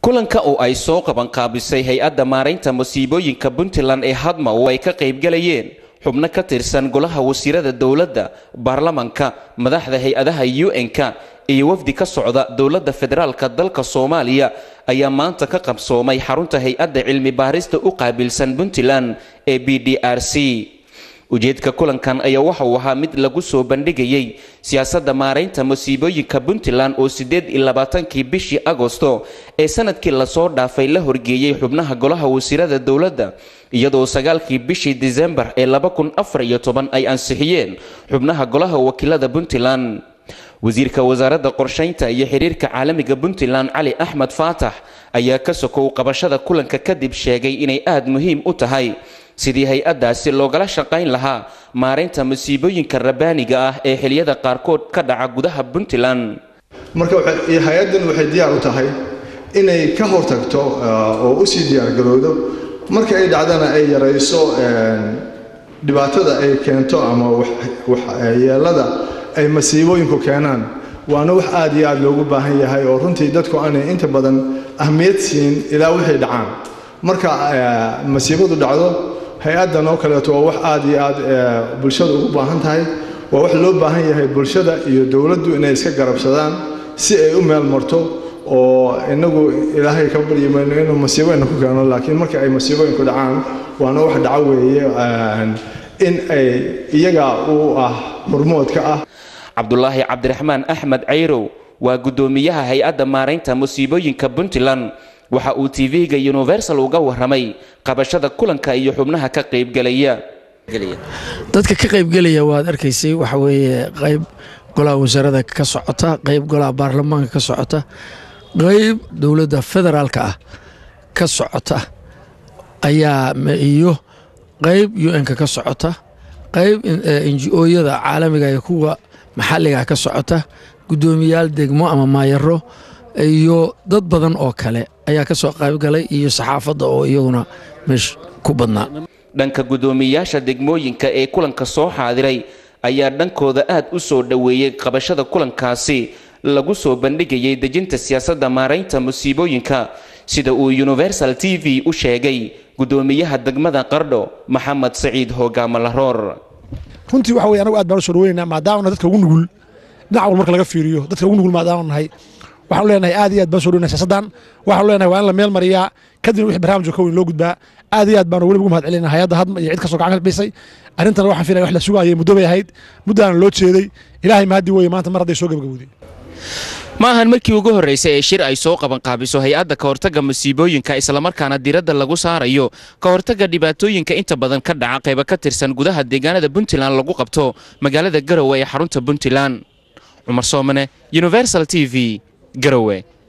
kulanka oo ay soo qabanqaabisay hay-adda maaraynta masiibooyinka puntland ee hadma oo ay ka qaybgalayeen xubno ka tirsan golaha wasiirada dowladda baarlamanka madaxda hay-adaha un-ka iyo wafdi ka socda dowladda federaalka dalka soomaaliya ayaa maanta ka qabsoomay xarunta hay-adda cilmi baarista u qaabilsan puntland ee b d r c ujeedka kulankan ayaa waxa uu ahaa mid lagu soo bandhigayay siyaasadda maaraynta masiibooyinka puntland oo siddeed iyo labaatankii bishii agosto ee sanadkii lasoo dhaafay la horgeeyey xubnaha golaha wasiirada dowladda iyadoo sagaalkii bishii disembar ee laba kun afar iyo toban ay ansixiyeen xubnaha golaha wakiilada puntland wasiirka wasaaradda qorshaynta iyo xiriirka caalamiga puntland cali axmed faatax ayaa ka sokow qabashada kulanka kadib sheegay inay aada muhiim u tahay sidii hay-addaasi loogala shaqayn lahaa maaraynta masiibooyinka rabbaaniga ah ee xiliyada qaarkood ka dhaca gudaha puntland marka hay-addan waxay diyaar u tahay inay ka hortagto oo u sii diyaargarowdo marka ay dhacdana ay yarayso dhibaatada ay keento ama waxyeelada ay masiibooyinku keenaan waana wax aad iyo aad loogu baahan yahay oo runtii dadku aanay inta badan ahmiyad siin ilaa wixii dhacaan marka masiibadu dhacdo hay-addan oo kaleeto waa wax aad iyo aad bulshada ugu baahan tahay waa wax loo baahan yahay bulshada iyo dowladdu inay iska garabsadaan si ay u meel marto oo inagu ilaahay ka baryi mayno inuu masiibooyinka ku keeno laakiin marka ay masiibooyinku dhacaan waana wax dhaco weeye in ay iyaga u ah hormoodka ah cabdulaahi cabdiraxmaan axmed cayrow waa guddoomiyaha hay-adda maaraynta musiibooyinka puntland waxa uu tv-ga universal uga waramay qabashada kulanka iyo xubnaha ka qaybgelaya dadka ka qaybgelaya waad arkaysay waxa weeye qayb golaha wasaarada ka socota qayb golaha baarlamaanka ka socota qayb dowladda federaalka ah ka socota ayaa iyo qayb un-ka ka socota qayb nj-ooyada caalamiga iyo kuwa maxalliga ka socota guddoomiyaal degmo ama maayaro iyo dad badan oo kale ayaa ka soo qaybgalay iyo saxaafadda oo iyaguna meesha ku badnaa dhanka guddoomiyayaasha degmooyinka ee kulanka soo xaadiray ayaa dhankooda aad u soo dhoweeyey qabashada kulankaasi lagu soo bandhigayay dejinta siyaasadda maaraynta musiibooyinka sida uu universal t v u sheegay guddoomiyaha degmada qardho maxamed saciid hogaamo laroor runtii waxa weye anagu aad baan u soo dhaweynaa maadaamana dadka ugu nugul dhinac wal marka laga fiiriyo dadka ugu nugul maadaama nahay waxaanu leenahay aad iyo aad baan soo dhaweynaa siyaasaddan waxaanu leenahay waa in la meel mariyaa kadibna wixii barnaamijka ka weyn loo gudbaa aad iyo aad baanu weliba ugu mahad celinaa hay-adda hadma iyo cid kastoo gacan ka bisay arrintana waxaan filaya wax la sugaayay muddo bay ahayd muddaana loo jeeday ilaahay mahadii weeye maanta mar hadday soo gabagabowday ma ahan markii ugu horraysay ee shir ay soo qabanqaabiso hay-adda ka hortagga masiibooyinka islamarkaana diradda lagu saarayo ka hortagga dhibaatooyinka inta badan ka dhaca qayba ka tirsan gudaha deegaanada puntland lagu qabto magaalada garowe ee xarunta puntland cumar soomane universal t v garowe